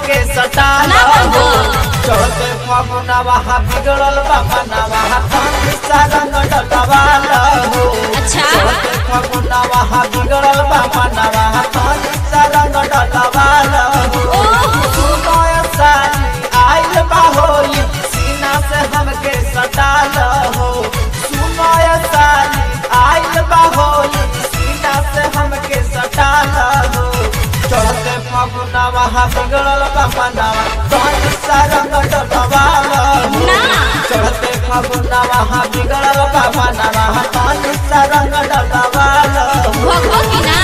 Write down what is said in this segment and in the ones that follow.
हमके सटाल ना बाबू। चढ़ते फगुनवा बिगड़ल बाबनवा तनी सा रंग डलवाल हो अच्छा। चढ़ते फगुनवा बिगड़ल बाबनवा तनी सा रंग डलवाल हो ओहो। सुनय साली आइल बा होली सीना से हमके सटाल हो सुनय साली आइल बा होली सीना से हमके सटाल हो चढ़ते फगुनवा बिगड़ल बाबनवा तनी सा रंग डलवाल हो ना। चढ़ते फगुनवा बिगड़ल बाबनवा तनी सा रंग डलवाल हो भगवा की ना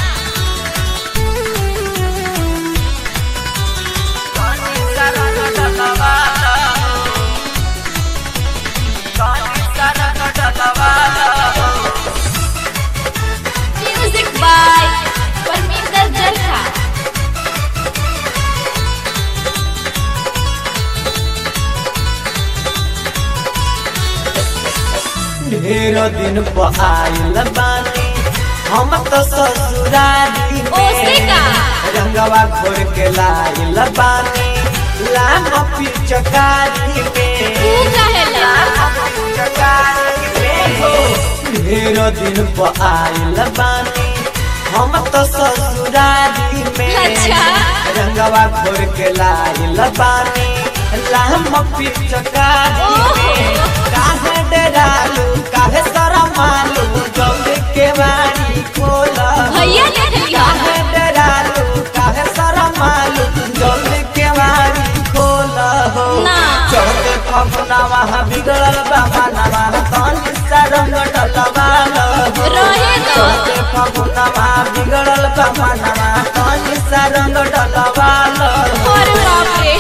म्यूजिक बाय परमिंदर जरखा ढेर दिन पर आइल बानी हम तो ससुरारी ओसे का? रंगवा घोर के लाइल बानी लाम पिचकारी में तू कहेला लाम पिचकारी में हो ढेर दिन पर आइल बानी हम तो ससुरारी में अच्छा। रंगवा घोर के लाइल बानी लाम पिचकारी में ओहो। काहे डरालू काहे शरमालू जल्दी के बारी खोल भैया ने लिया काहे डरालू काहे शरमालू जल्दी के बारी खोल हो ना। चढ़ते फगुनवा बिगड़ल बाबा नवा तनी सरंग डलवाल हो रहे दो। चढ़ते फगुनवा बिगड़ल बाबा नवा तनी सरंग डलवाल हो और बाप रे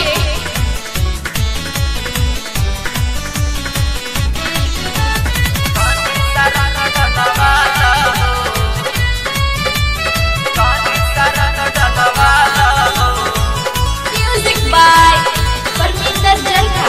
म्यूजिक बाय परमिंदर जरखा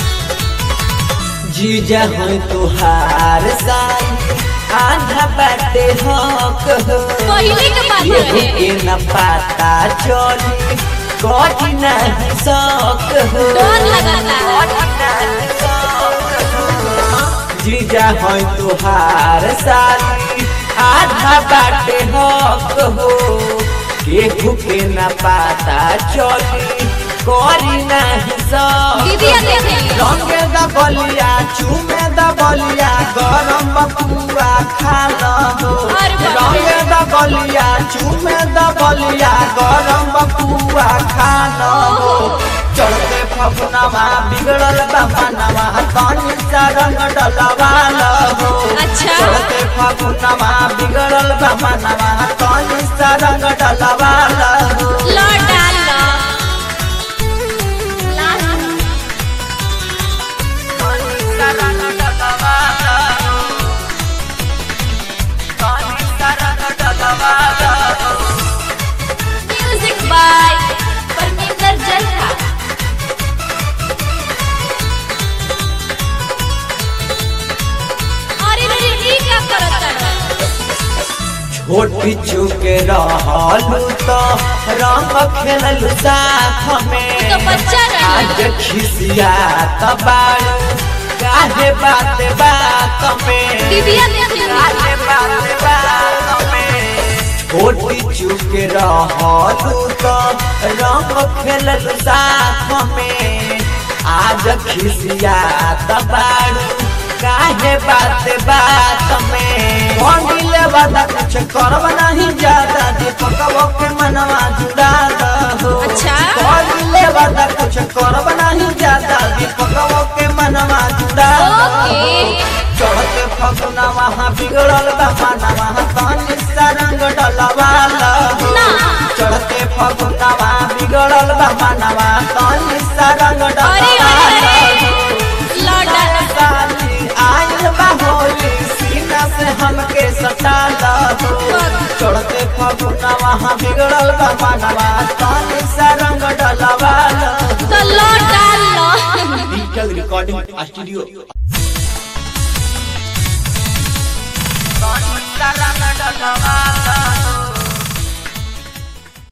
जीजा हो तुहार साई आधा बाटे हक हो पहिले के बात ये रहे के न पाता चली कठी नहीं सक हो डर लगाता कठी नहीं सक हो। जीजा हो तुहार साली आधा बाटे हक हो केहू के न पाता चली करी नहीं सक दीदी आ देख ली रंगे द बलिया चूमे द बलिया गरम बकुआ खा हो अरे बाप रे। रंगे द बलिया चूमे द बलिया गरम बकुआ खा हो चढ़ते फगुनवा बिगड़ल बाबनवा तनी सा रंग डलवाल हो अच्छा। चढ़ते फगुनवा बिगड़ल बाबनवा तनी सा रंग डलवाल हो लौट डाल लो लास्ट तनी सा रंग डलवाल हो तनी सा रंग डलवाल हो म्यूजिक बाय परमिंदर जरखा अरे रे रे ई क्या करत है छोटी चुके रहलू तो रंग खेललू साथ में तो बच्चा रही आज खिसिया तबाड़ू काहे बात बात में दीदी आ देख ली काहे बात बात में छोटी चुके रहलू तो रंग खेललू साथ में आज खिसिया तबाड़ू काहे बात बात में भंगिले वादा कुछ करब नहीं ज्यादा दीपकवा के मनवा जुड़ा हो अच्छा। भंगिले वादा कुछ करब नहीं ज्यादा दीपकवा के मनवा जुड़ा ओके। चढ़ते फगुनवा बिगड़ल बा मनवा तनी सा रंग डलवाल हो ना। चढ़ते फगुनवा बिगड़ल बा मनवा तनी सा रंग अरे डलवाल अरे हो अरे लौट डाल साली आइल बा होली सीना से हमके सटाल हो चढ़ते फगुनवा बिगड़ल बा मनवा तनी सा रंग डलवाल हो तो लौट डाल लो डिजिटल रिकॉर्डिंग स्टूडियो तनी सा रंग डलवाल